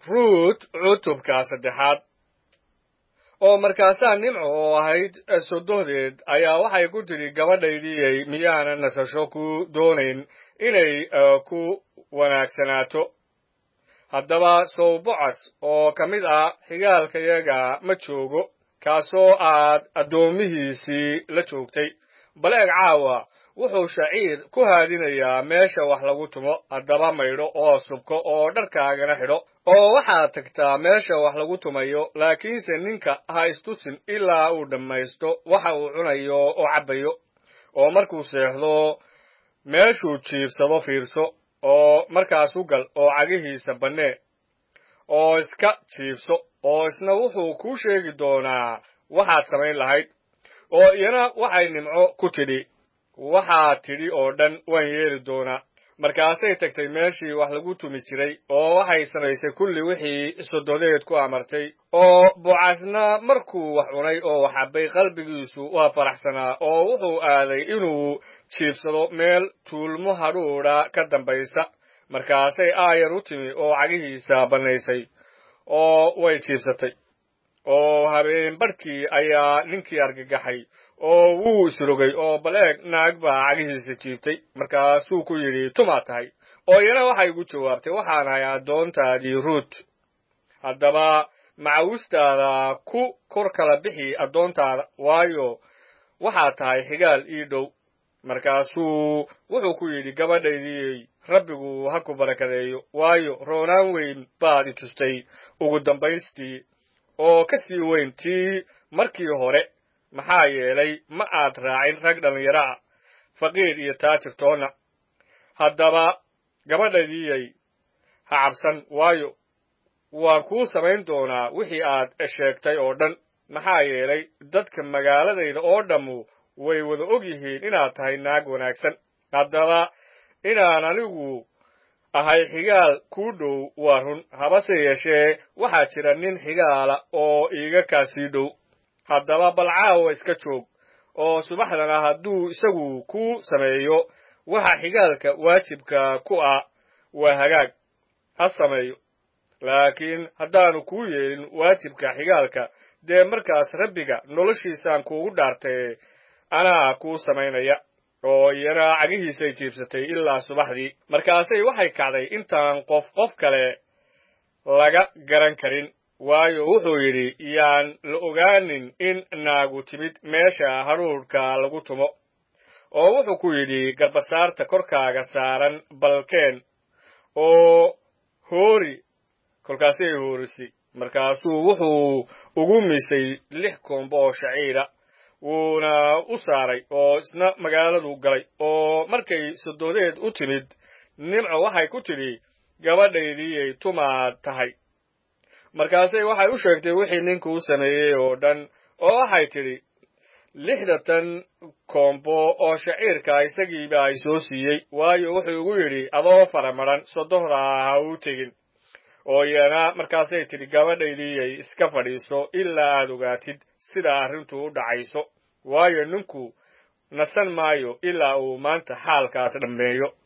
ruut cutubka saddexaad oo markaasaa nimco oo ahayd sodohdeed ayaa waxay ku tidhi gabadhaydiyey miyaanan nasasho ku doonayn inay ku wanaagsanaato haddaba sowbocas oo ka mid ah xigaalkayaga ma joogo kaasoo aad addoomihiisii la joogtay baleeg caawa wuxuu shaciir ku haadinayaa meesha wax lagu tumo haddaba maydho oo subko oo dharkaagana xidho oo waxaad tagtaa meesha wax lagu tumayo laakiinse ninka ha istusin ilaa uu dhammaysto waxa uu cunayo oo cabbayo oo markuu seexdo meeshuu jiibsado fiirso oo markaas u gal oo cagihiisa bannee oo iska jiibso oo isna wuxuu kuu sheegi doonaa waxaad samayn lahayd oo iyana waxay nimco ku tidhi waxaad tidhi oo dhan waan yeeli doonaa markaasay tagtay meeshii wax lagu tumi jiray oo waxay samaysay kulli wixii sododeed ku amartay oo bucasna markuu wax cunay oo wax cabbay qalbigiisu waa faraxsanaa oo wuxuu aaday inuu jiibsado meel tuulmo hadhuudha ka dambaysa markaasay aayar u timi oo cagihiisa bannaysay oo way jiibsatay oo habeen badhkii ayaa ninkii argagaxay oo wuu isrogay oo baleeg naag baa cagihiisa jiibtay markaasuu ku yidhi tumaad tahay oo iyana waxay ugu jawaabtay waxaan ahay addoontaadii ruut haddaba macawistaada ku kor kala bixi addoontaada waayo waxaad tahay xigaal ii dhow markaasuu wuxuu ku yidhi gabadhaydiyey rabbigu ha ku barakadeeyo waayo roonaan weyn baad i tustay ugu dambaystii oo ka sii weyn tii markii hore maxaa yeelay ma aad raacin rag dhallinyaro ah faqiir iyo taajirtoonna haddaba gabadhaydiyey ha cabsan waayo waan kuu samayn doonaa wixii aad sheegtay oo dhan maxaa yeelay dadka magaaladayda oo dhammu way wada og yihiin inaad tahay naag wanaagsan haddaba inaan anigu ahay xigaal kuu dhow waa run habase yeeshee waxaa jira nin xigaala oo iiga kaa sii dhow haddaba bal caawa iska joog oo subaxdana hadduu isagu ku sameeyo waxa xigaalka waajibka ku ah waa hagaag ha sameeyo laakiin haddaanu kuu yeelin waajibka xigaalka dee markaas rabbiga noloshiisaan kuugu dhaartay anaa kuu samaynaya oo iyana cagihiisay jiibsatay ilaa subaxdii markaasay waxay kacday intaan qof qof kale laga garan karin waayo wuxuu yidhi yaan la ogaanin in naagu timid meesha hadhuudhka lagu tumo oo wuxuu ku yidhi garbasaarta korkaaga saaran balkeen oo hoori kolkaasay hoorisi markaasuu wuxuu ugu misay lix koombo oo shaciira wuuna u saaray oo isna magaaladu galay oo markay sododeed u timid nimco waxay ku tidhi gabadhaydiyay tumaad tahay markaasay waxay u sheegtay wixii ninkuu sameeyey oo dhan oo waxay tidhi lixdatan koombo oo shaciirka isagiiba ay soo siiyey waayo wuxuu igu yidhi adoo faramaran sodohdaa ha u tegin oo iyana markaasay tidhi gabadhaydiyay iska fadhiiso ilaa aad ogaatid sida arrintu u dhacayso waayo ninku nasan maayo ilaa uu maanta xaalkaas dhammeeyo